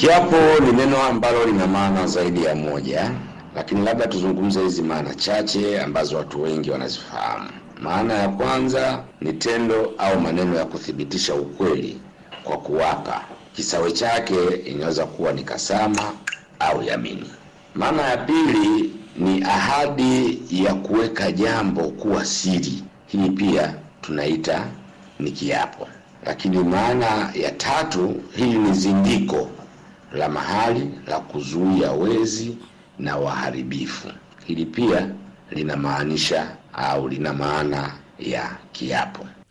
Kiapo ni neno ambalo lina maana zaidi ya moja, lakini labda tuzungumze hizi maana chache ambazo watu wengi wanazifahamu. Maana ya kwanza ni tendo au maneno ya kuthibitisha ukweli kwa kuwapa. Kisawe chake inaweza kuwa ni kasama au yamini. Maana ya pili ni ahadi ya kuweka jambo kuwa siri. Hii pia tunaita ni kiapo. Lakini maana ya tatu, hili ni zindiko la mahali la kuzuia wezi na waharibifu. Hili pia linamaanisha au lina maana ya kiapo.